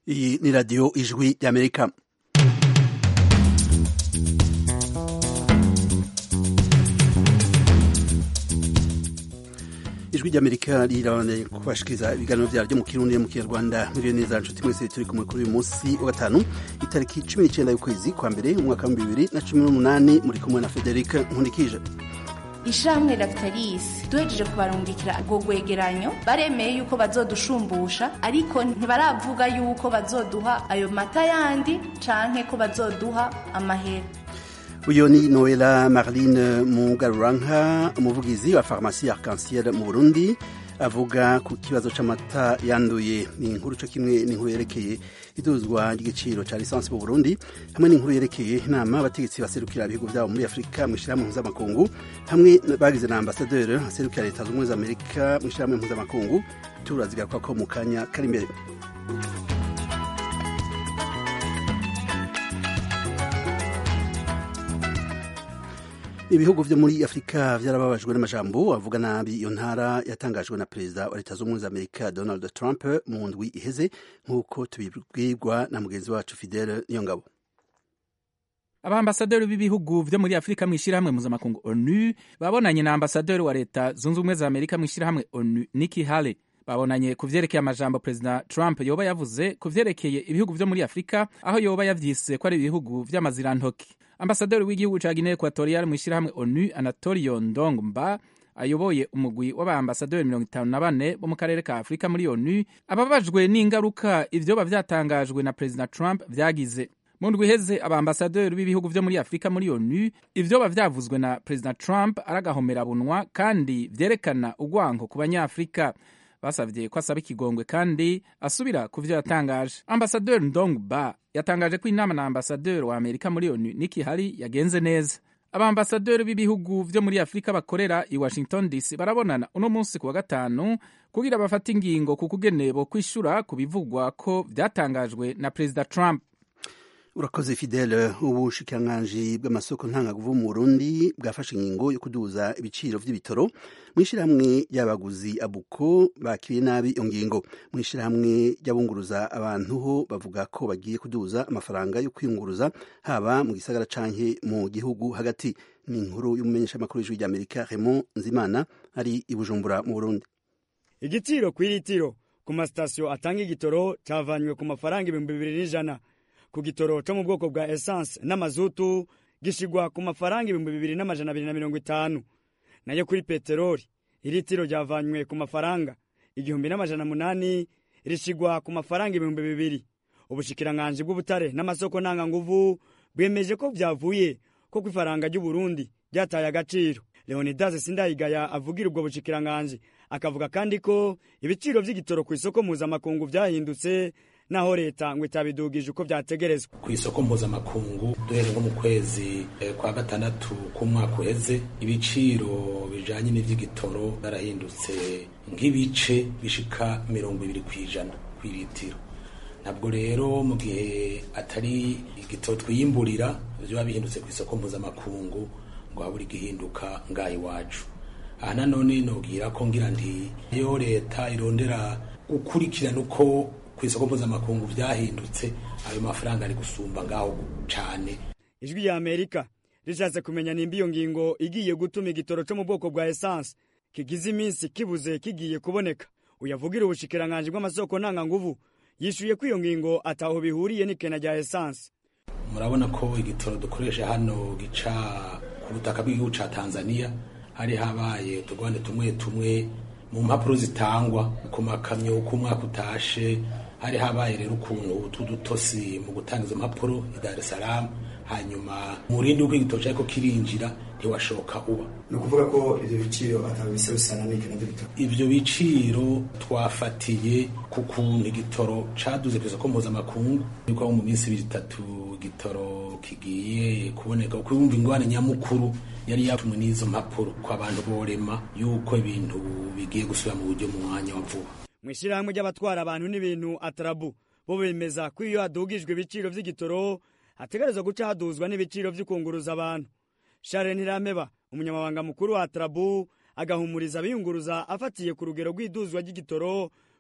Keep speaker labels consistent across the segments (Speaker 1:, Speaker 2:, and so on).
Speaker 1: iyi ni radiyo ijwi ry'amerika ijwi ry'amerika riraboneye kubashikiriza ibiganiro vyaryo mu kirundi mu kinyarwanda muriyo neza nshuti mwese turi kumwe kuri uyu munsi wa gatanu itariki cumi n'icenda y'ukwezi kwa mbere umwaka wa bibiri na cumi n'umunani muri kumwe na federike nkundikije
Speaker 2: ishamwe Lactalis duhejeje kubarungikira ubwo gwegeranyo baremeye yuko bazodushumbusha ariko ntibaravuga yuko bazoduha ayo mata yandi canke ko bazoduha amahera
Speaker 1: uyu ni noela marline mugaruranka umuvugizi wa farumasi arc-en-ciel mu burundi avuga ku kibazo c'amata yanduye ni inkuru co kimwe n'inkuru yerekeye iduzwa ry'igiciro ca lisansi mu burundi hamwe n'inkuru yerekeye inama abategetsi baserukira ibihugu vyabo muri afurika mw'ishirahamwe mpuzamakungu hamwe bagize na ambasaderi aserukira leta z'ubumwe za amerika mw'ishirahamwe mpuzamakungu turazigaruka ko mu kanya kari imbere ibihugu vyo muri afurika vyarababajwe n'amajambo avuga nabi iyo ntara yatangajwe na perezida wa leta z'ubumwe za amerika donald trump mu ndwi iheze nk'uko tubibwirwa na mugenzi wacu fidele niyongabo
Speaker 3: abambasaderi b'ibihugu vyo muri afurika mw'ishirahamwe mpuzamakungu onu babonanye na ambasaderi wa leta zunze ubumwe za amerika mw'ishirahamwe onu niki hale babonanye ku vyerekeye amajambo perezida trump yoba yavuze ku vyerekeye ibihugu vyo muri afurika aho yoba yavyise ko ari ibihugu vy'amazirantoki ambasaderi w'igihugu ca guinee equatorial mw'ishirahamwe onu anatolio ndongmba ayoboye umugwi w'abaambasaderi mirongo itanu na bane bo mu karere ka afurika muri onu ababajwe n'ingaruka ivyoba vyatangajwe na perezida trump vyagize mu ndwi iheze abaambasaderi b'ibihugu vyo muri afurika muri onu ivyoba vyavuzwe na perezida trump ari agahomerabunwa kandi vyerekana urwanko ku banyafurika basavye ko asaba ikigongwe kandi asubira ku vyo yatangaje ambasaderi ndongba yatangaje ko inama na ambasaderi wa amerika muri onu niki hari yagenze neza abaambasaderi b'ibihugu vyo muri afurika bakorera i washington dc barabonana uno munsi ku wa gatanu kugira bafate ingingo ku kugene bo kwishura ku bivugwa ko vyatangajwe na perezida trump
Speaker 1: urakoze fidele ubushikiranganji bw'amasoko ntangaguvu mu burundi bwafashe ingingo yo kuduza ibiciro vy'ibitoro mw'ishirahamwe ry'abaguzi abuko bakiriye nabi iyo ngingo mw'ishirahamwe ry'abunguruza abantu ho bavuga ko bagiye kuduza amafaranga yo kwiyunguruza haba mu gisagara canke mu gihugu hagati ni inkuru y'umumenyeshamakuru w'ijwi ry'amerika raymond nzimana ari i bujumbura mu burundi
Speaker 4: igiciro kw'iritiro ku masitasiyo atanga igitoro cavanywe ku mafaranga ibihumbi bibiri n'ijana ku gitoro co mu bwoko bwa essence n'amazutu gishigwa ku mafaranga ibihumbi bibiri n'amajana abiri na mirongo itanu nayo kuri peteroli iritiro ryavanywe ku mafaranga igihumbi n'amajana munani rishigwa ku mafaranga ibihumbi bibiri ubushikiranganji bw'ubutare n'amasoko ntanganguvu bwemeje ko vyavuye ko kw'ifaranga ry'uburundi ryataye agaciro leonidas sindayigaya avugira ubwo bushikiranganji akavuga kandi ko ibiciro vy'igitoro ku isoko mpuzamakungu vyahindutse naho leta ngo itabidugije uko vyategerezwa
Speaker 5: ku isoko mpuzamakungu duhere nko mu kwezi kwa gatandatu k'umwaka uheze ibiciro bijanye n'ivy'igitoro byarahindutse nk'ibice bishika mirongo ibiri kw'ijana kw'iritiro ntabwo rero mu gihe atari igitoro twiyimburira vyoba bihindutse ku isoko mpuzamakungu ngo habura igihinduka ngaha iwacu aha nanone nobwira ko ngira nti iyo leta irondera gukurikirana uko ku isoko mpuzamakungu vyahindutse ayo mafaranga ari gusumba ngaho cane
Speaker 4: ijwi ya amerika rishatse kumenya nimba iyo ngingo igiye gutuma igitoro co mu bwoko bwa essence kigize iminsi kibuze kigiye kuboneka uyavugira ubushikiranganji bw'amasoko ntanganguvu yishuye ko iyo ngingo ataho bihuriye n'ikena rya essence
Speaker 5: murabona ko igitoro dukoresha hano gica ku butaka bw'igihugu ca tanzania hari habaye utugwande tumwe tumwe mu mpapuro zitangwa ku makamyo uko umwaka utashe hari habaye rero ukuntu tw'udutosi mu gutanga izo mpapuro i dar es salaam hanyuma umurindi w'uko igitoro cyariko kirinjira ntiwashoka uba
Speaker 6: ni ukuvuga ko ivyo biciro ataba bisa bisana n'ikena ry'ibitoro
Speaker 5: ivyo biciro twafatiye ku kuntu igitoro caduze ku isoko mpuzamakungu yuko mu minsi ibiri itatu igitoro kigiye kuboneka kuko yumva ingwane nyamukuru yari yatumwe n'izo mpapuro ko abantu borema yuko ibintu bigiye gusubira mu buryo mu mwanya wa vuba
Speaker 4: mw'ishirahamwe ry'abatwara abantu n'ibintu atarabu bo bemeza ko iyo hadugijwe ibiciro vy'igitoro hategerezwa guca haduzwa n'ibiciro vy'ukunguruza abantu Charles Ntirameba umunyamabanga mukuru wa atarabu agahumuriza abiyunguruza afatiye ku rugero rw'iduzwa ry'igitoro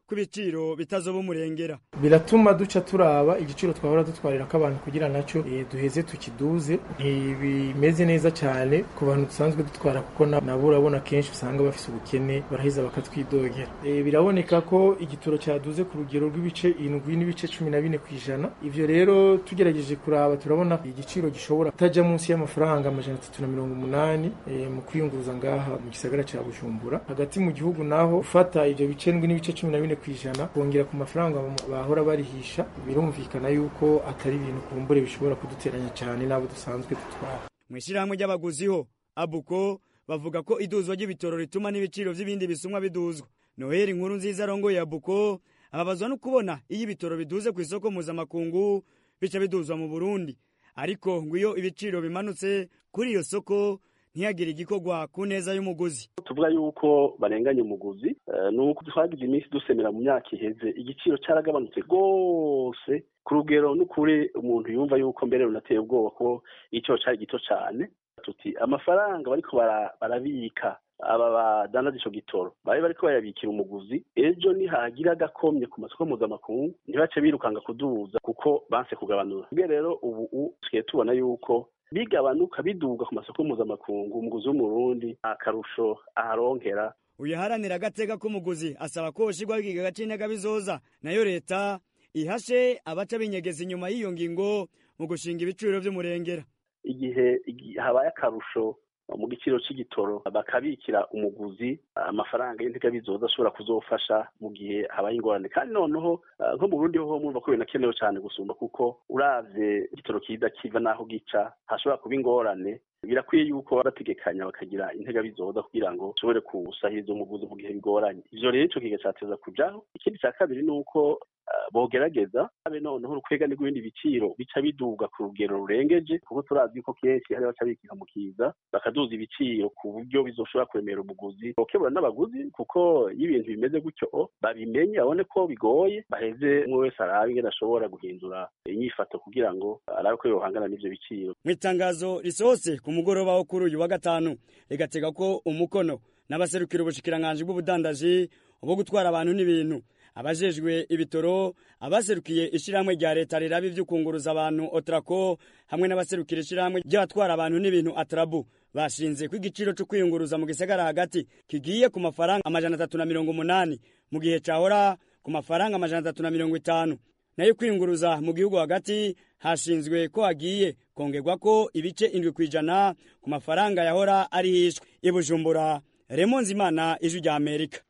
Speaker 4: ko ibiciro bitazoba umurengera
Speaker 7: biratuma duca turaba igiciro twahora dutwarirako abantu kugira nacyo eh, duheze tukiduze ntibimeze neza cyane ku bantu dusanzwe dutwara kuko na- nabo urabona kenshi usanga bafise ubukene baraheza bakatwidogera Eh, biraboneka ko igitoro cyaduze ku rugero rw'ibice indwi n'ibice cumi na bine ku ijana ivyo rero tugerageje kuraba turabona igiciro gishobora kutaja munsi y'amafaranga amajana atatu na mirongo umunani eh, mu kwiyunguruza ngaha mu gisagara ca bujumbura hagati mu gihugu naho ufata ivyo bice ndwi n'ibice cumi na bine ku ijana kongera ku mafaranga bahora barihisha birumvikana yuko atari ibintu kumbure bishobora kuduteranya cyane n'abo dusanzwe dutwara
Speaker 4: mu ishyirahamwe ry'abaguzi ho abuko bavuga ko iduzwa ry'ibitoro rituma n'ibiciro by'ibindi bisumwa biduzwa noheli inkuru nziza arongoye abuko ababazwa no kubona iyo ibitoro biduze ku isoko mpuzamakungu bica biduzwa mu burundi ariko ngo iyo ibiciro bimanutse kuri iyo soko ntiyagire igikorwa ku neza y'umuguzi
Speaker 8: tuvuga yuko barenganya umuguzi eh, ni uko twagize iminsi dusemera mu myaka iheze igiciro cyaragabanutse rwose ku rugero n'ukuri umuntu yumva yuko mbere runateye ubwoba ko igiciro cyari gito cyane tuti amafaranga bariko bara- barabika aba badandaza ico gitoro bari bariko bayabikira umuguzi ejo nihagira agakomye ku masoko mpuzamakungu ntibace birukanga kuduza kuko banse kugabanura ubwo rero ubu u- tugiye tubona yuko bigabanuka biduga ku masoko mpuzamakungu umuguzi w'umurundi akarusho aharonkera
Speaker 4: uyaharanira agateka k'umuguzi asaba ko hoshirwaho ikigega c'intega bizoza nayo leta ihashe abaca binyegeza inyuma y'iyo ngingo mu gushinga ibiciro vy'umurengera
Speaker 8: igihe igi- habaye akarusho mu giciro c'igitoro bakabikira umuguzi amafaranga y'intega bizoza ashobora kuzofasha mu gihe habaye ingorane kandi noneho ah, nko mu burundi ho murumva ko binakenewe cyane gusumba kuko uravye igitoro kiza kiva n'aho gica hashobora kuba ingorane birakwiye yuko bategekanya bakagira intega bizoza kugira ngo ushobore gusahiriza umuguzi mu gihe bigoranye ivyo rero ico kiga cateza kujaho ikindi ca kabiri ni uko ah, bogerageza abe noneho urukwegane rw'ibindi biciro bica biduga ku rugero rurengeje kuko turazi ko kenshi hari baca bikika mu kiza bakaduza ibiciro ku buryo bizoshobora kuremera umuguzi bokebura n'abaguzi kuko iyo ibintu bimeze gutyo babimenye babone ko bigoye baheze umwe wese arabe ingene ashobora guhindura inyifato kugira ngo arabe ko yohangana n'ivyo biciro
Speaker 4: mu itangazo risohotse ku mugoroba wo kuri uyu wa gatanu rigatega ko umukono n'abaserukira ubushikiranganji bw'ubudandaji bwo gutwara abantu n'ibintu abajejwe ibitoro abaserukiye ishirahamwe rya leta riraba ivy'ukunguruza abantu otrako hamwe n'abaserukira ishirahamwe ry'abatwara abantu n'ibintu atrabu bashinze ko igiciro cyo kwiyunguruza mu gisagara hagati kigiye ku mafaranga amajana atatu na mirongo umunani mu gihe cahora ku mafaranga amajana atatu na mirongo itanu nayo kwiyunguruza mu gihugu hagati hashinzwe ko hagiye kongerwa ko ibice indwi ku ijana ku mafaranga yahora ari hishwe i bujumbura remo nzimana ijwi rya amerika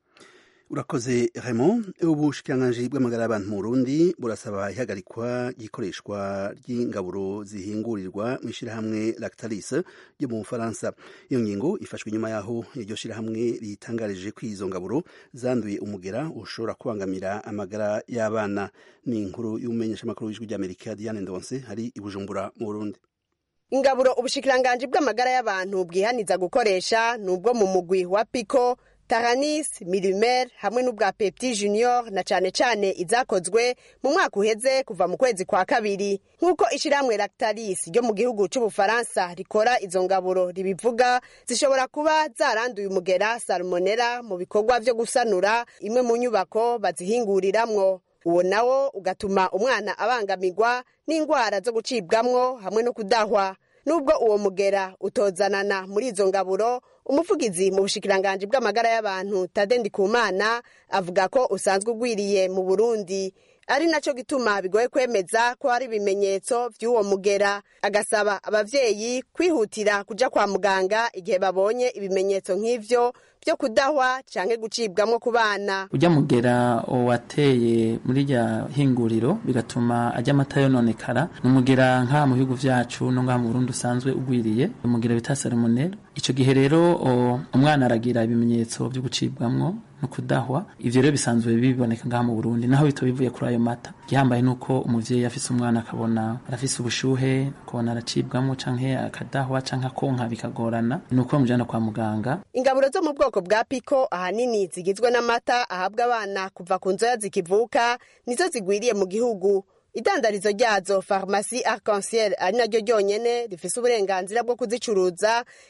Speaker 1: urakoze Raymond ubushikiranganji bw'amagara y'abantu mu Burundi burasaba ihagarikwa ry'ikoreshwa ry'ingaburo zihingurirwa mu ishyirahamwe Lactalis ryo mu Bufaransa iyo ngingo ifashwe nyuma yaho iryo shyirahamwe ritangarije ko izo ngaburo zanduye umugera ushobora kubangamira amagara y'abana ni inkuru y'umumenyeshamakuru w'ijwi ry'Amerika Diane Ndonse hari i Bujumbura mu Burundi
Speaker 9: ingaburo ubushikiranganji bw'amagara y'abantu bwihaniza gukoresha ni ubwo mu mugwi wa piko taranis milimer hamwe n'ubwa pepti junior na cane cane izakozwe mu mwaka uheze kuva mu kwezi kwa kabiri nk'uko ishirahamwe lactalis ryo mu gihugu c'ubufaransa rikora izo ngaburo ribivuga zishobora kuba zaranduye umugera salmonera mu bikorwa vyo gusanura imwe mu nyubako bazihinguriramwo uwo nawo ugatuma umwana abangamirwa n'indwara zo gucibwamwo hamwe no kudahwa nubwo uwo mugera utozanana muri izo ngaburo umuvugizi mu bushikiranganji bw'amagara y'abantu tade ndikumana avuga ko usanzwe ugwiriye mu burundi ari naco gituma bigoye kwemeza ko hari ibimenyetso vy'uwo mugera agasaba abavyeyi kwihutira kuja kwa muganga igihe babonye ibimenyetso nk'ivyo vyo kudahwa canke gucibwamwo ku bana
Speaker 10: ujya mugera wateye muri rya hinguriro bigatuma ajya amata yononekara ni umugera nk'aha mu bihugu vyacu no ngaha mu Burundi usanzwe ugwiriye umugera bita salmonella ico gihe rero umwana aragira ibimenyetso vyo gucibwamwo no kudahwa ivyo rero bisanzwe biboneka ngaha mu Burundi naho bito bivuye kuri ayo mata gihambaye nuko umuvyeyi afise umwana akabona arafise ubushuhe akabona aracibwamwo canke akadahwa canke akonka bikagorana nuko bamujana kwa muganga
Speaker 9: ingaburo zo mu bwoko bwa piko ahanini zigizwe n'amata ahabwa abana kuva ku nzoya zikivuka nizo zigwiriye mu gihugu idandarizo ryazo farumasi arc-en-ciel ari naryo ryonyene rifise uburenganzira bwo kuzicuruza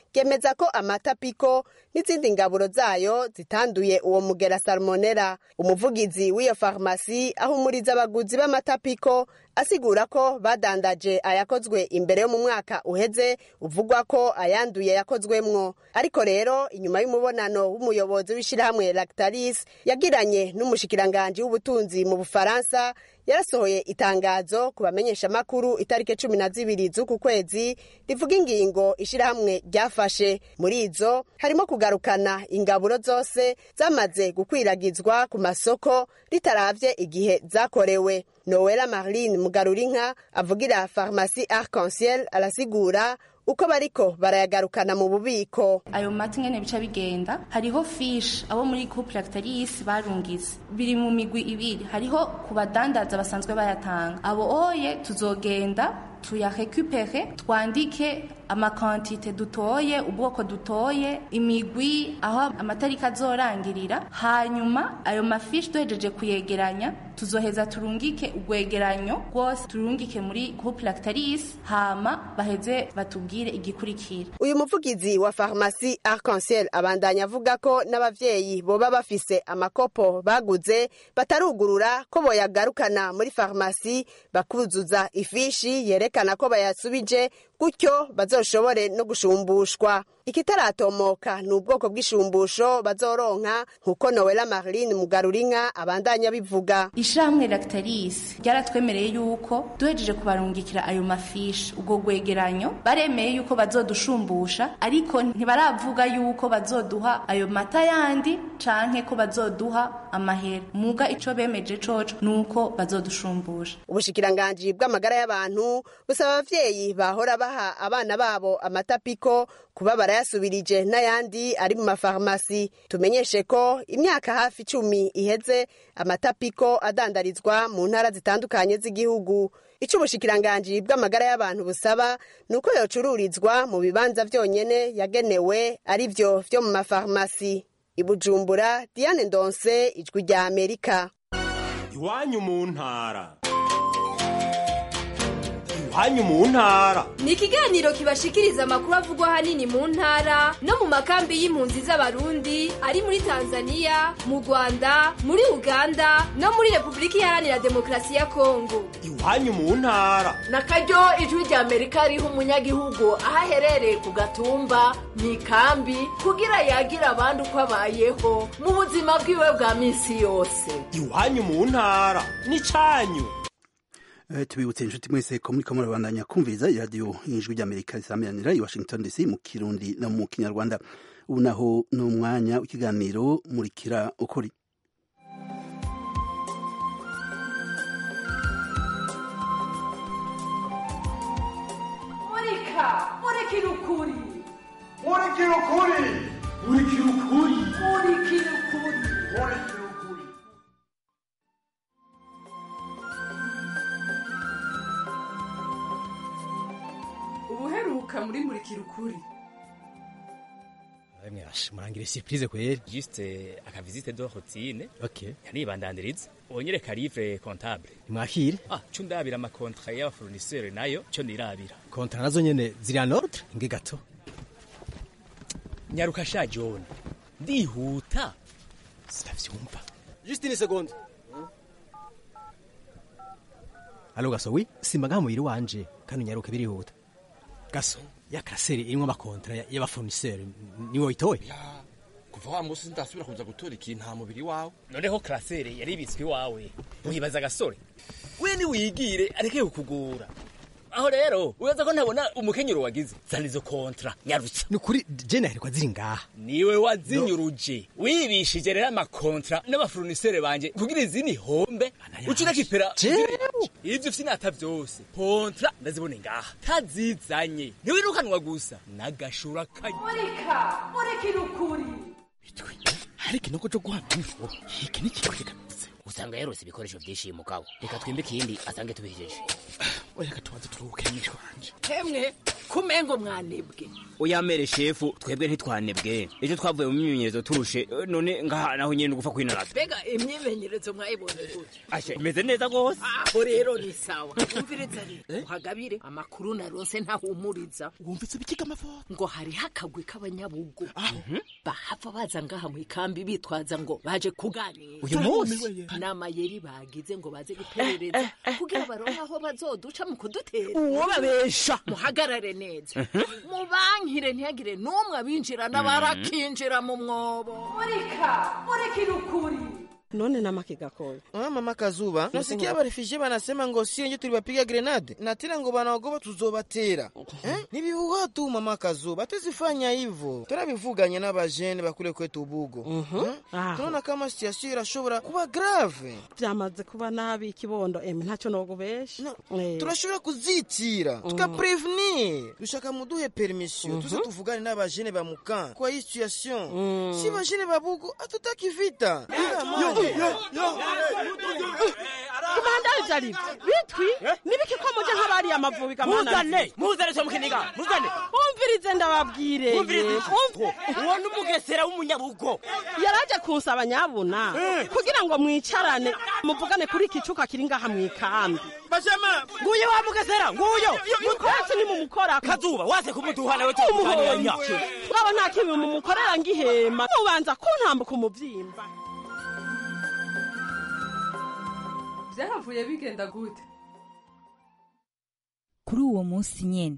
Speaker 9: ryemeza ko amata piko n'izindi ngaburo zayo zitanduye uwo mugera salmonera umuvugizi w'iyo farumasi ahumuriza abaguzi b'amata piko asigura ko badandaje ayakozwe imbere yo mu mwaka uheze uvugwa ko ayanduye yakozwemwo ariko rero inyuma y'umubonano w'umuyobozi w'ishyirahamwe lactalis yagiranye n'umushikiranganji w'ubutunzi mu bufaransa yarasohoye itangazo ku bamenyeshamakuru itariki cumi na zibiri z'uku kwezi rivuga ingingo ishyirahamwe ryafashe muri izo harimo kugarukana ingaburo zose zamaze gukwiragizwa ku masoko ritaravye igihe zakorewe nowela marline mugarurinka avugira farumasi arc-en-ciel arasigura uko bariko barayagarukana mu bubiko
Speaker 2: ayo mata ngene bica bigenda hariho fish abo muri couple lactalis barungize biri mu migwi ibiri hariho ku badandaza basanzwe bayatanga abo oye tuzogenda tuyarekupere twandike amakantite dutoye ubwoko dutoye imigwi aho amatariki azorangirira hanyuma ayo mafishi duhejeje kuyegeranya tuzoheza turungike urwegeranyo rwose turungike muri groupe lactalis hama baheze batubwire igikurikira
Speaker 9: uyu muvugizi wa farumasi arc-en-ciel abandanya avuga ko n'abavyeyi boba bafise amakopo baguze batarugurura ko boyagarukana muri farumasi bakuzuza ifishi yerekana ko bayasubije gutyo bazoshobore no gushumbushwa ikitaratomoka ni ubwoko bw'ishumbusho bazoronka nk'uko nowela marline mugarurinka abandanya bivuga
Speaker 2: ishyirahamwe lactalis ryaratwemereye yuko duhejeje kubarungikira ayo mafishi ubwo rwegeranyo baremeye yuko bazodushumbusha ariko ntibaravuga yuko bazoduha ayo mata yandi canke ko bazoduha amahera muga ico bemeje coco nuko bazodushumbusha
Speaker 9: ubushikiranganji bw'amagara y'abantu busaba abavyeyi bahora baha abana babo amata piko kuba barayasubirije n'ayandi ari mu mafarumasi tumenyeshe ko imyaka hafi icumi iheze amata piko adandarizwa mu ntara zitandukanye z'igihugu icyo ubushikiranganji bw'amagara y'abantu busaba ni uko yocururizwa mu bibanza byonyene yagenewe ari byo vyo mu mafarumasi ibujumbura diane ndonse ijwi rya amerika
Speaker 11: iwanyu mu ntara iwanyu mu ntara
Speaker 12: ni ikiganiro kibashikiriza amakuru avugwa ahanini mu ntara no mu makambi y'impunzi z'abarundi ari muri tanzania mu rwanda muri uganda no muri repubulika iharanira demokarasi ya kongo
Speaker 11: iwanyu mu ntara
Speaker 13: na karyo ijwi rya amerika riha umunyagihugu aho aherereye ku gatumba mu ikambi kugira yagira abandi uko abayeho mu buzima bwiwe bwa minsi yose
Speaker 11: iwanyu mu ntara ni cyanyu
Speaker 1: tubibutse inshuti mwese ko muri kamwe babandanya kumviriza iradiyo y'ijwi ry'amerika risamiranira i washington dc mu kirundi no mu kinyarwanda ubu naho ni umwanya w'ikiganiro murikira ukuri
Speaker 13: murika murikira ukuri
Speaker 14: murikira ukuri murikira ukuri
Speaker 13: murikira ukuri
Speaker 14: murikira ukuri
Speaker 13: ubuheruka muri murikira ukuri
Speaker 15: Emwe murangira surprise kweri
Speaker 16: juste akavizite de routine
Speaker 15: okay
Speaker 16: yanibandandiriza onyereka livre comptable
Speaker 15: mwakire
Speaker 16: ah cyo ndabira ama contrat y'aba fournisseur nayo cyo nirabira
Speaker 15: kontra nazo nyene ziri en ordre nge gato
Speaker 16: nyaruka sha John ndihuta
Speaker 15: sinavyumva juste une seconde Alo gaso wi simbaga muhiri wanje kandi unyaruke birihuta gaso ya kaseri irimwo amakontra y'aba fournisseur niwe witoye
Speaker 17: kuva wa musi ndasubira kuza gutora ikintu nta mubiri wawe
Speaker 16: noneho klasere yari ibitswe iwawe uhibaza agasore we niwigire areke kukugura aho rero uraza ko ntabona umukenyero wagize zana izo kontra nyarutsa
Speaker 15: ni ukuri jene aherekwa ziri ngaha
Speaker 16: niwe wazinyuruje wibishije rero amakontra n'abafournisere banje kugira izini hombe uca unakipera ivyo finata vyose kontra ndazibone ngaha tazizanye ntiwirukanwa gusa n'agashura kanye
Speaker 13: murika murikira ukuri
Speaker 15: ariko inoko co guhabwa info iki ni kikwegamutse
Speaker 18: usanga yarose ibikoresho vyinshi mugabo reka twimbe ikindi asange tubihejeje
Speaker 15: oya reka tubanze turuhuke mwishwa wanje
Speaker 13: hemwe kumengo mwanebwe
Speaker 18: uyamere shefu twebwe ntitwanebwe ejo twavuye mu myimenyerezo turushe eh, none ngaha naho nyene ugufa kwinaraza
Speaker 13: mbega imyimenyerezo mwayibonye gute
Speaker 18: ashe imeze neza gose
Speaker 13: aho rero ni sawa umviriza rero uhagabire amakuru naronse ntahumuriza
Speaker 18: wumvise bikiga amafoto
Speaker 13: ngo hariho akagwi k'abanyabugo bahava baza ngaha mu ikambi bitwaza ngo baje kuganira
Speaker 18: Uyu munsi?
Speaker 13: n'amayeri bagize ngo baze guperereza kugira baronke aho bazoduca mu kudutera
Speaker 18: Uwo babesha.
Speaker 13: muhagarare neza mubankire ntihagire n'umwe abinjirana barakinjira mu mwobo
Speaker 19: murika murikira ukuri
Speaker 20: none namake gakoya
Speaker 21: Ah, mama Kazuba, nasikia barefugee banasema ngo sio nje tuliwapiga grenade na tena ngo banaogopa tuzobatera. Eh? Ni bihuha tu mama Kazuba, tuzifanya hivyo. Turabivuganye n'abajene bakule kwetu Bugo. Mhm.
Speaker 20: Aho.
Speaker 21: Tunaona kama situation irashobora kuba grave.
Speaker 20: byamaze kuba nabi ikibondo emi ntacyo nogubesha Eh.
Speaker 21: turashobora kuzitira tukaprevenir dushaka muduhe permission tuze tuvugane n'abajene ba mukan kwa hii situation si bajene ba Bugo hatutaki vita
Speaker 20: kumandari vyari bitwi nibiki ko muje nk'abariya amavubi
Speaker 18: muzane muzane cyo mukiniga muzane
Speaker 20: umvirize ndababwire
Speaker 18: Umvirize. uwo n'umugesera w'umunyabugo
Speaker 20: yaraje kunsaba nyabuna kugira ngo mwicarane muvugane kuri iki cuka kiri ngaha mu ikambi
Speaker 18: bashema nguye wa mugesera nguyo
Speaker 20: mukoraki nimumukorako
Speaker 18: kazuba wase kumuduha nawe tukuganiranya
Speaker 20: ngabo nta kibi mumukorera ngihema mubanza kuntambuka umuvyimba
Speaker 19: byahavuye bigenda gute
Speaker 22: kuri uwo munsi nyene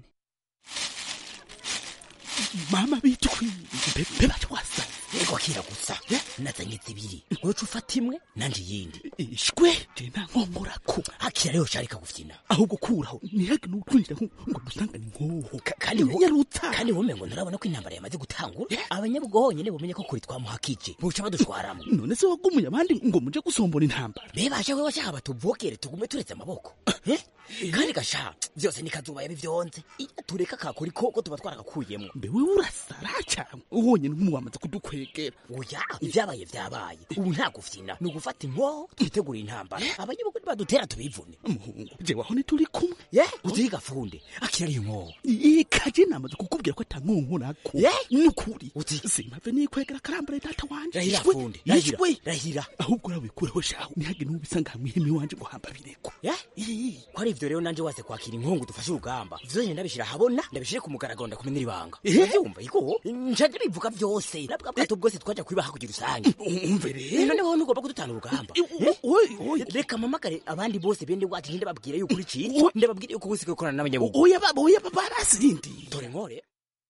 Speaker 23: mama bitwi mbe batwasa
Speaker 18: ego kiragutsa nazanye zibiri uca ufata imwe nanje iyindi
Speaker 23: ishwe je ntankomorako
Speaker 18: akira rero carika gufyina
Speaker 23: ahubwo kuraho ntihage n'utwinjira ngo dusangane inkoho
Speaker 18: kandi ho kandi wome ngo nturabona ko intambara yamaze gutangura abanyabugo honyene bumenye ko kuri twamuhakije buca badushwaramo
Speaker 23: none se wagumuye abandi ngo muje gusombora intambara
Speaker 18: bebasha wewe shaka batuvogere tugume turetse amaboko Eh? kandi gasha vyose ni kazuba yabivyonze iyo tureka kakora ikoko tuba twarakakuyemwo
Speaker 23: mbewe urasara cyane uhonyene nk'umu wamaze kudukwegera
Speaker 18: oya ibyabaye vyabaye ubu nta gufyina ni ugufata inkoho twitegura intambara abanyabugo badutera tubivune
Speaker 23: muhungu je waho ntituri kumwe
Speaker 18: ye utiga funde akira ari inkoho
Speaker 23: ikaje namaze kukubwira ko atankonkorako nukuri simave nikwegera karambara data wanje
Speaker 18: rahira
Speaker 23: Ishwe,
Speaker 18: funde rahira
Speaker 23: ishwe.
Speaker 18: rahira
Speaker 23: ahubwo rawe kureho shaho ntihage n'ubisanga hamwe ihemi wanje ngo hamba bireko
Speaker 18: ko ari ivyo rero nanje wase kwakira inkongu dufashe urugamba vyonyene ndabishira habona ndabishire ku mugaragaro ndakumenera ibanga vyumva iko ncaje bivuga vyose nabwa bwato bwose twaja kwibaha kugira usange
Speaker 23: umve rero
Speaker 18: none wowe ntugomba kudutana urugamba reka mamagare abandi bose bende wacu ninde babwira yuko uri ciki ndababwira yuko ubusigaye ukorana n'abanyabugu
Speaker 23: oya baba oya baba barasindi
Speaker 18: dore nkore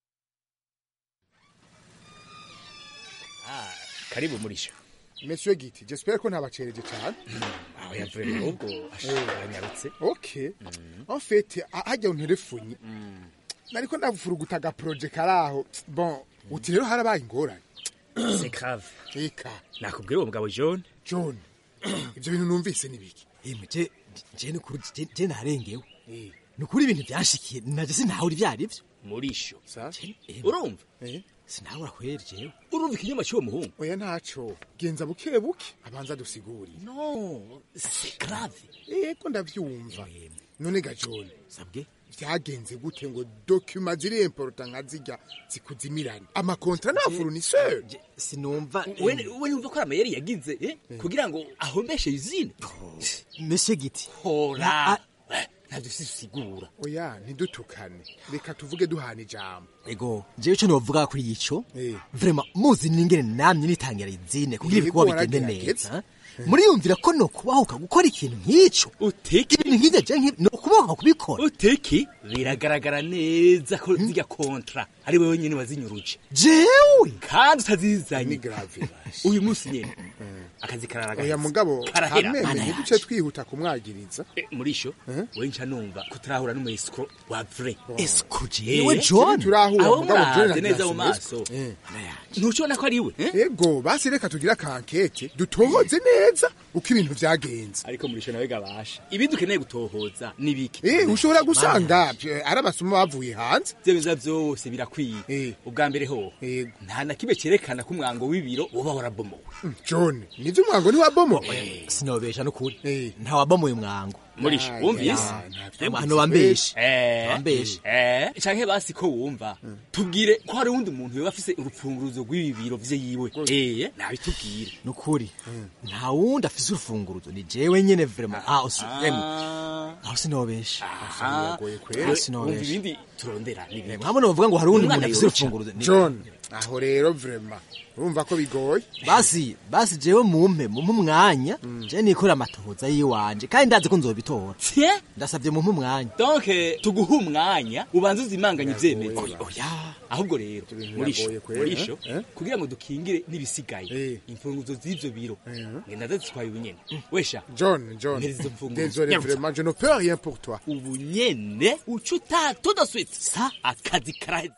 Speaker 18: Ah, karibu murisha
Speaker 24: Monsieur Giti, j'espère ko ntabacereje cyane.
Speaker 18: aho yavuye rero ubwo ashanyarutse
Speaker 24: Okay. En fait, a- hajya unterefunye. Nariko ndavufuruguta aga projet karaho. Bon, uti rero harabaye ingorane.
Speaker 18: c'est grave
Speaker 24: Eka.
Speaker 18: nakubwira uwo mugabo John
Speaker 24: John. Ibyo bintu numvise ni biki?
Speaker 15: Emwe je je ni kuri je- je narengewe. Ni ukuri ibintu byashikiye naje sintaho uri byari byo.
Speaker 18: murisho
Speaker 24: Eh.
Speaker 18: urumva
Speaker 15: Sinabura kweri jewe.
Speaker 18: urumva ikinyoma cy'uwo muhungu
Speaker 24: Oya ntaco. Genza buke buke abanza dusigurire.
Speaker 18: no c'est grave
Speaker 24: Eko ndavyumva. None ga John.
Speaker 15: Sabwe.
Speaker 24: Vyagenze gute ngo document ziri important nka zirya zikuzimirane. Amakontra na fournisseur.
Speaker 15: Sinumva
Speaker 18: we we yumva ko amayeri yagize eh? kugira ngo ahombeshe izine
Speaker 15: Monsieur Giti.
Speaker 18: hora ntabyo sisigura
Speaker 24: Oya ntidutukane. Reka tuvuge duhana ijambo.
Speaker 15: Ego, jewe ico novuga kuri ico.
Speaker 24: Eh.
Speaker 15: Vraiment muzi ningene namye nitangira izine kugira
Speaker 24: Yego,
Speaker 15: ibikorwa bigende
Speaker 24: waragerageza.
Speaker 15: neza. Muriyumvira ko no kubahuka gukora ikintu nk'ico.
Speaker 18: Uteki
Speaker 15: ibintu nk'ivyo je nk'ibi no kubahuka kubikora.
Speaker 18: uteki biragaragara neza ko zirya kontra ari wowe nyine wazinyuruje
Speaker 15: Jewe
Speaker 18: kandi utazizanye
Speaker 24: Ni grave.
Speaker 18: uyu munsi nyene akazi karara
Speaker 24: Oya mugabo
Speaker 18: karahera
Speaker 24: hameme
Speaker 18: Mana
Speaker 24: ntiduce twihuta kumwagiriza.
Speaker 18: Eh, murisho we nca numva kutarahura n'umuescro wa vrai
Speaker 15: Escro
Speaker 18: Eh,
Speaker 15: jewe John.
Speaker 24: turahura
Speaker 18: abo
Speaker 24: mugabo John
Speaker 18: muravye neza mu
Speaker 24: ntasinzwe.
Speaker 18: maso ntucibona ko ari we
Speaker 24: Ego basi reka tugire akankete dutohoze neza uko ibintu vyagenze.
Speaker 18: ariko murisho nawe gabasha ibindi ukeneye gutohoza ni biki
Speaker 24: Eh ushobora gusanga eh, ari amasomo bavuye hanze.
Speaker 18: ivyo biza vyose birakwiye ubwa mbere ho nta na kimwe cerekana ko umwango w'ibiro uba warabomowe
Speaker 24: Mm, John nivyo ivyo umwango ntiwabomoye
Speaker 15: sinobesha n'ukuri ntawabomoye umwango
Speaker 16: murisha wumvise
Speaker 15: hano bambeshe
Speaker 16: Eh,
Speaker 15: bambeshe
Speaker 16: eh, canke basi ko wumva tubwire ko hari uwundi muntu yoba afise urupfunguruzo rw'ibi biro vye yiwe eh nabitubwire
Speaker 15: nukuri nta wundi afise urufunguruzo ni jewe nyene vraiment aho si emwe aho sinobesha aho sinobesha
Speaker 16: ibindi turondera n'ibindi
Speaker 15: mwabona bavuga ngo hari uwundi muntu
Speaker 16: Umwana
Speaker 15: afise
Speaker 16: yoca.
Speaker 15: urufunguruzo ni-
Speaker 24: john aho rero vrema urumva ko bigoye
Speaker 15: basi basi jewe mumpe mumpe umwanya je nikora amatohoza yiwanje kandi ndazi ko nzobitora ndasavye mumpe umwanya
Speaker 16: donc tuguha umwanya ubanza uzimanganye ivyemezo
Speaker 15: oya
Speaker 16: ahubwo rero murisho
Speaker 24: biragoye kweri,
Speaker 16: murisho
Speaker 24: eh?
Speaker 16: kugira ngo dukingire n'ibisigaye imfunguzo z'ivyo biro ngenda ndazitwaye ubunyene wesha
Speaker 24: john john
Speaker 16: mpereza izo mfunguzo
Speaker 24: désolé
Speaker 16: Nyarutsa.
Speaker 24: vraiment je ne peux rien pour toi
Speaker 16: ubunyene uca utaha tout de suite sa akazi karaheze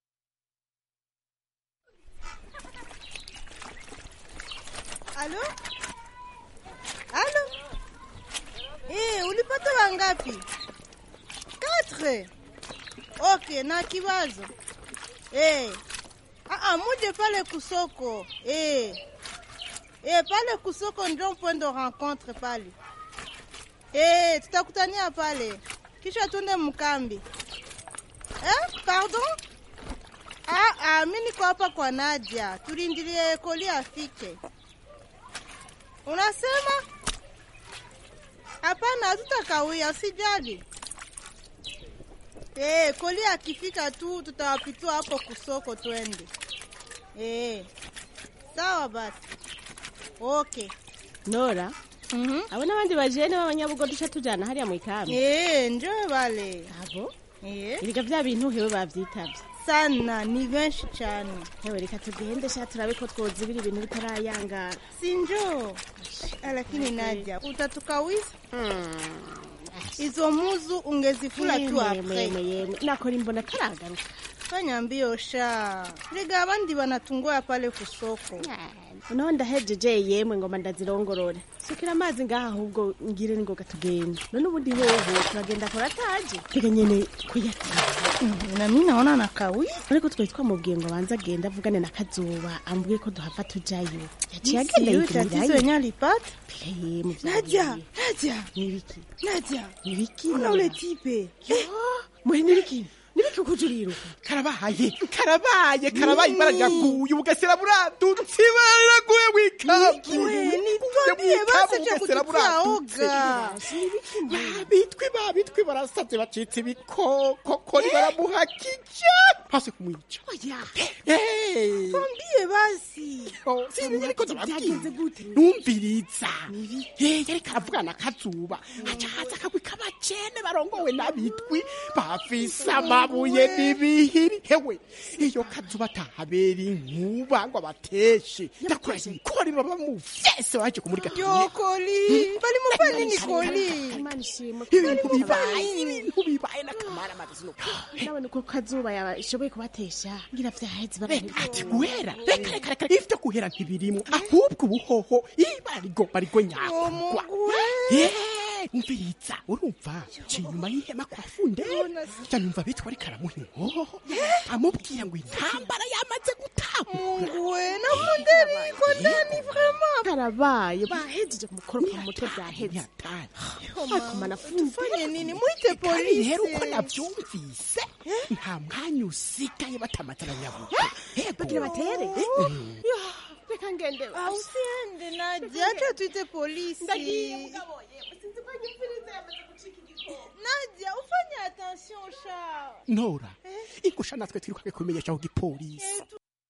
Speaker 3: Alo? Alo? Eh, ulipata wangapi? Quatre. Okay, na kiwazo. Eh. Ah, ah, muje pale kusoko. Eh. Eh, pale kusoko ndio point de rencontre pale. Eh, tutakutania pale. Kisha tuende mkambi. Eh, pardon? Ah, ah, mimi niko hapa kwa Nadia. Tulindilie koli afike. Unasema? Hapana, hatutakawia, usijali. Eh, koli akifika tu tutawapitua hapo kusoko twende. Eh. Sawa basi. Okay.
Speaker 5: nora abo n'abandi bajene b'abanyabugo duca tujana hariya mu ikambi
Speaker 3: Eh, njoo bale.
Speaker 5: abo
Speaker 3: Eh.
Speaker 5: erega vya bintu hewe bavyitavye
Speaker 3: Sana, ni benshi cyane.
Speaker 5: hewe reka tugende sha turabe ko twozibira ibintu bitarayangara
Speaker 3: Si njoo. Ah, Lakini Nadia, utatukawiza? Hizo muzu ungezifula tu
Speaker 5: Yemwe,
Speaker 3: apres.
Speaker 5: yemwe, yemwe. nakora imbona karagaruka
Speaker 3: Fanya mbio sha. Rega abandi banatungua pale kusoko.
Speaker 5: unaho ndahejeje yemwe ngoma ndazirongorore sukira amazi ngaha ahubwo ngire ningoga tugende none ubundi hoho turagenda kora ataje reka nyene kuyatira
Speaker 3: na mimi naona nakawia
Speaker 5: ariko twari twamubwiye ngo abanze agende avugane na kazuba ambwiye ko duhava tujayo yaciye
Speaker 3: Misi
Speaker 5: agenda
Speaker 3: yule tatizo yenye alipata Nadia, Nadia,
Speaker 5: nibiki
Speaker 3: Nadia,
Speaker 5: nibiki
Speaker 3: Ona ule tipe.
Speaker 5: muhe nibiki nibiki ukujurira
Speaker 23: karabaye karabaye karabaye ibara riraguye ubugesera buradutse ibara riraguye w'ikambi
Speaker 3: nitondie basi cha kututia oga.
Speaker 23: babitwi babitwi barasavye bacitse ibikoko kori baramuhakije hasi kumwica
Speaker 3: Tuambie basi.
Speaker 23: sinzi ariko ndababwiye numviriza Eh, yariko aravugana kazuba aca haza akagwi k'abacene barongowe n'abitwi bafise amabuye n'ibihiri hewe iyo kazuba atahabera inkuba ngo abateshe ndakurahiye ikori baba mufese waje kumurika
Speaker 3: Yo koli, bali mufanya nini koli?
Speaker 5: imana ishimwe
Speaker 23: ibintu bibaye ibintu bibaye n'akamara amazino
Speaker 5: ndabona uko kazuba yashoboye kubatesha ngira vyaheze
Speaker 23: ati guhera reka reka reka ivyo guhera ntibirimwo ahubwo ubuhoho ibara rigomba rigwe nyakugwa umviriza urumva ciye inyuma y'ihema kwa funde yanumva bitwa ariko aramuha inkoho amubwira ngo intambara yamaze
Speaker 3: Mungu na funderi iko ndani vraiment.
Speaker 5: karabaye bahejeje kumukoropa mu mutwe vyaheze akomana
Speaker 3: Tufanye nini? Muite
Speaker 23: kandi
Speaker 3: polisi.
Speaker 23: rero uko navyumvise nta mwanya usigaye batamatara nyabuga
Speaker 5: bagira batere reka ngende
Speaker 3: Ah, usiende Nadia, acha tuite polisi.
Speaker 5: Ndagiye mugabo sinzi ko nyumviriza yamaze gucika igikoko
Speaker 3: Nadia, ufanye attention sha.
Speaker 23: nora igusha natwe twirukange kubimenyesha ku gipolisi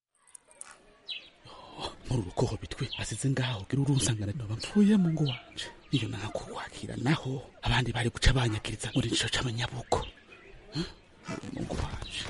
Speaker 23: muri urukoho bitwe asize ngaho gira urunsangana noba mpfuye mu ngo wanje iyo nakukwakira naho abandi bari guca banyakiriza muri nico c'abanyabuko Hmm? mu ngo wanje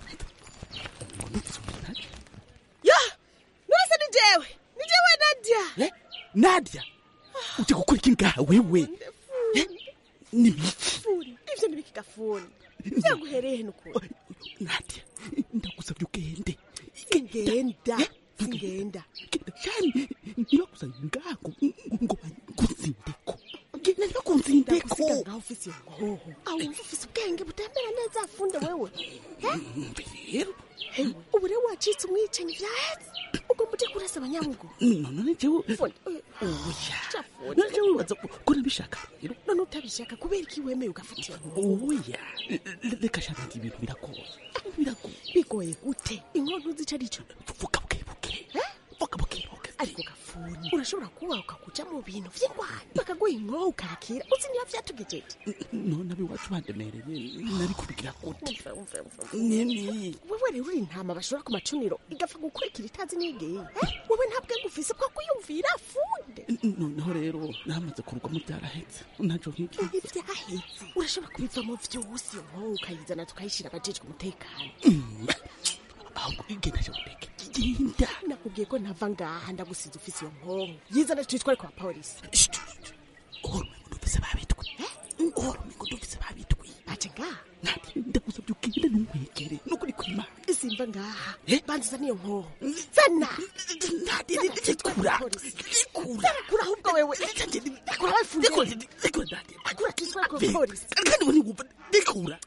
Speaker 5: ya nose ni jewe ni jewe nadia
Speaker 23: nadia uje gukora iki ngaha wewe Eh? ni biki
Speaker 5: funi ivyo nibiki gafuni vyaguhereye nukuri
Speaker 23: nadia ndagusavye ugende
Speaker 5: ngenda singenda
Speaker 23: cyane ntibagusanye ngaha ngo ngo kunzindeko genda ntibakunzindeko
Speaker 5: ngaho ufise iyo ngoho aho wumva ufise ubwenge butembera neza afunde wewe
Speaker 23: rero
Speaker 5: ubu rero wacitse umwicanyi vyaheze ugomba uje kurasa abanyamugo
Speaker 23: none jewe oya naje wibaza ko nabishaka rero
Speaker 5: none utabishaka kubera iki wemeye ugafatira
Speaker 23: oya le- reka shaka nti ibintu biragoye biragoye
Speaker 5: bigoye gute inkono zica arico
Speaker 23: vuga bukebuke vuga bukebuke
Speaker 5: ariko gafuni urashobora kuba ukakuja mu bintu vy'ingwani bakaguha inkoho ukakira uzi niba vyatugejeje
Speaker 23: none abiwacu bandemereye nari kubigira gute
Speaker 5: Umve, umve, umve, umve.
Speaker 23: nini
Speaker 5: wewe rero uri intama bashora ku macuniro igapfa gukurikira itazi n'igeye wewe nta bwenge ufise bwo kwiyumvira funde
Speaker 23: noneho rero namaze kurugwamo byarahetse ntaco nk'iki
Speaker 5: ivyahetse urashobora kubivamo vyose iyo nkoho ukayizana tukayishira abajejwe umutekano
Speaker 23: ahubwo igenda cyo guteke genda
Speaker 5: nakubwiye ko ntava ngaha ndagusize ufise iyo nkoho yizana twitware kwa polisi
Speaker 23: ndumvise babitwe uhora umengo ndumvise babitwe
Speaker 5: baje ngaha
Speaker 23: ndagusabye ugende ntumwegere nukuri kwimana
Speaker 5: simba ngaha banziza niyo nkoho zana
Speaker 23: Kura.
Speaker 5: kura kura ahubwo wewe kura wefunge kura twitware kwa polisi
Speaker 23: kandi we ntiwumva ndikura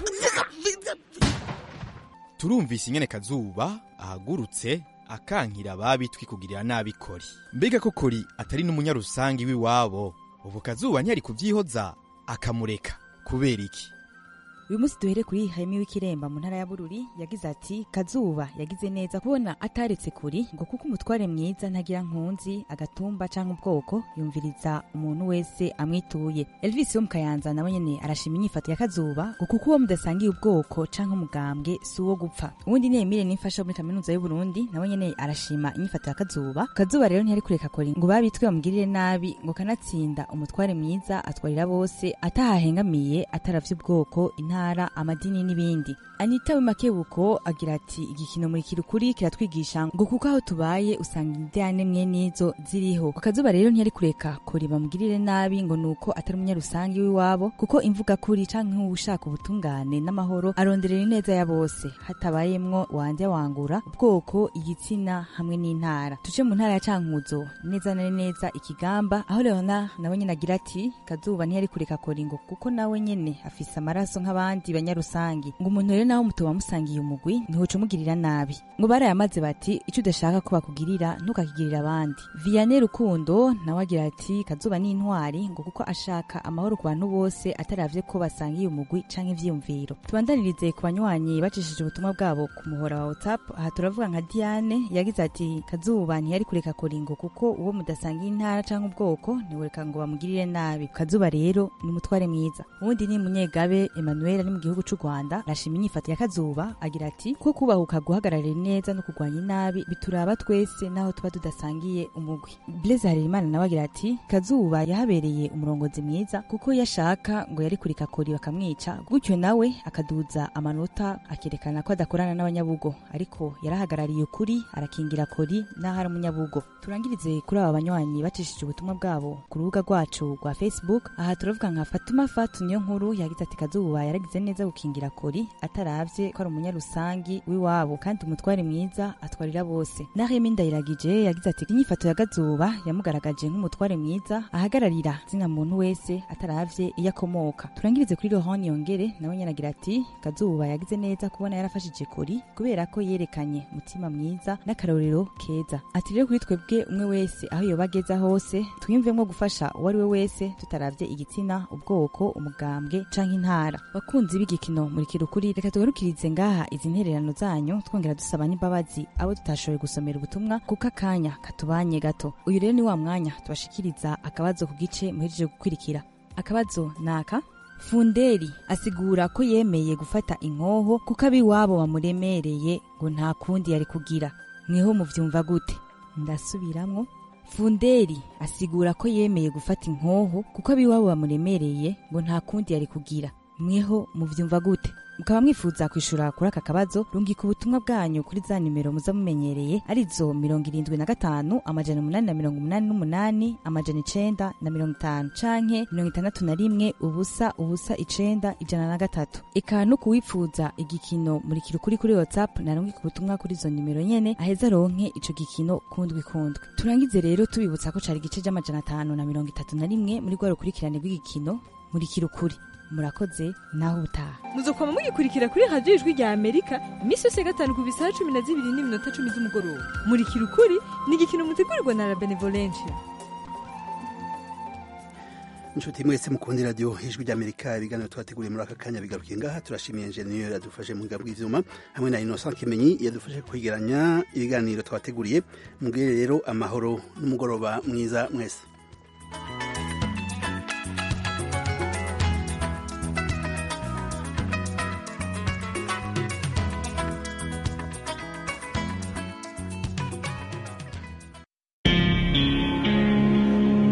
Speaker 6: turumvise ingene kazuba ahagurutse akankira ababitwi kugirira nabi kori mbega ko kori atari n'umunyarusangi w'iwabo ubu kazuba ntiyari kubyihoza akamureka kubera iki
Speaker 7: uyu munsi duhere kuri hayimi w'ikiremba mu ntara ya bururi yagize ati kazuba yagize neza kubona ataretse kuri ngo kuko umutware mwiza ntagira nkunzi agatumba cyangwa ubwoko yumviriza umuntu wese amwituye elvis wo mu kayanza nawe nyene arashima inyifato ya kazuba ngo kuko uwo mudasangiye ubwoko cyangwa umugambwe si uwo gupfa uwundi ni emile nimfasha muri kaminuza y'uburundi nawe nyene arashima inyifato ya kazuba kazuba rero ntiyari kureka kori ngo babitwe bamugirire nabi ngo kanatsinda umutware mwiza atwarira bose atahahengamiye ataravye ubwoko intara amadini n'ibindi anita w'imakebuko agira ati igikino muri kirukuri kiratwigisha ngo kuko aho tubaye usanga indane mwe nizo ziriho ku kazuba rero ntiyari kureka kori bamugirire nabi ngo nuko atari umunyarusangi w'iwabo kuko imvuga kuri canke ushaka ubutungane n'amahoro aronderera ineza ya bose hatabayemwo wanje wangura ubwoko igitsina hamwe n'intara tuje mu ntara ya cankuzo neza na neza ikigamba aho leona nawe nyene agira ati kazuba ntiyari kureka kori ngo kuko nawe nyene afise amaraso nk'abandi banyarusangi ngo umuntu rero nawe mutoba musangiye umugwi ntihoca umugirira nabi ngo barayamaze bati ico udashaka ko bakugirira ntukakigirira abandi vianney rukundo nawe agira ati kazuba ni intwari ngo kuko ashaka amahoro ku bantu bose ataravye ko basangiye umugwi canke ivyiyumviro tubandanirize ku banywanyi bacishije ubutumwa bwabo ku muhora wa whatsapp aha turavuga nka diane yagize ati kazuba ntiyari kureka koringo kuko uwo mudasangiye intara canke ubwoko ntiwereka ngo bamugirire nabi kazuba rero ni umutware mwiza uwundi ni munyegabe emmanuel ari mu gihugu c'u rwanda arashima inyifato ya kazuba agira ati ko kubahuka guhagararira neza no kurwanya inabi bituraba twese naho tuba tudasangiye umugwi blaise harerimana nawe agira ati kazuba yahabereye umurongozi mwiza kuko iyo ashaka ngo yari kurika kori bakamwica gutyo nawe akaduza amanota akerekana ko adakorana n'abanyabugo ariko yarahagarariye ukuri arakingira kori n'aho ari umunyabugo turangirize kuri aba banywanyi bacishije ubutumwa bwabo ku rubuga rwacu rwa facebook aha turavuga nka fatuma fatu niyo nkuru yagize ati kazuba yaragize neza gukingira kori ataravye ko ari umunyarusangi w'iwabo kandi umutware mwiza atwarira bose nahemi ndayiragije yagize ati inyifato ya gazuba yamugaragaje nk'umutware mwiza ahagararira zina muntu wese ataravye iyo akomoka turangirize kuri rohani yongere nawe nyene agira ati kazuba yagize neza kubona yarafashije kori kubera ko yerekanye umutima mwiza n'akarorero keza ati rero kuri twebwe umwe wese aho yoba ageza hose twiyumvemwo gufasha uwo ari we wese tutaravye igitsina ubwoko umugambwe canke intara bakunzi b'igikino muri kirukuri reka tugarukirize ngaha izi ntererano zanyu twongera dusaba n'imbabazi abo tutashoboye gusomera ubutumwa kuko akanya katubanye gato uyu rero ni wa mwanya tubashikiriza akabazo ku gice muhejeje gukurikira akabazo naka funderi asigura ko yemeye gufata inkoho kuko ab'iwabo bamuremereye ngo nta kundi yari kugira mweho muvyumva gute ndasubiramwo funderi asigura ko yemeye gufata inkoho kuko ab'iwabo bamuremereye ngo nta kundi yari kugira mweho muvyumva gute mukaba mwifuza kwishura kuri aka kabazo rungika ubutumwa bwanyu kuri za nimero muza mumenyereye arizo mirongo irindwi na gatanu amajana umunani na mirongo umunani n'umunani amajana icenda na mirongo itanu canke mirongo itandatu na rimwe ubusa ubusa icenda ijana na gatatu eka no kuwifuza igikino muri kirukuri kuri whatsapp narungika ubutumwa kuri izo nimero nyene aheza aronke ico gikino kundwi kundwi turangize rero tubibutsa ko cari igice c'amajana atanu na mirongo itatu na rimwe muri rwa rukurikirane rw'igikino muri kirukuri murakoze naho ubutaha
Speaker 8: muzokoma mugikurikira kuri radiyo ijwi rya amerika iminsi yose ya gatanu ku bisaha cumi na zibiri n'iminota cumi z'umugoroba murikira ukuri ni igikino mutegurirwa na la benevolencia
Speaker 1: inshuti mwese mukundi radiyo ijwi ry'amerika ibiganiro twateguriye muri aka kanya bigarukiye ngaha turashimiye enjeniyeri yadufashe mu bw'ibyuma bw'ivyuma hamwe na innocent kimenyi yadufashe kwegeranya ibiganiro twateguriye mubwire rero amahoro n'umugoroba mwiza mwese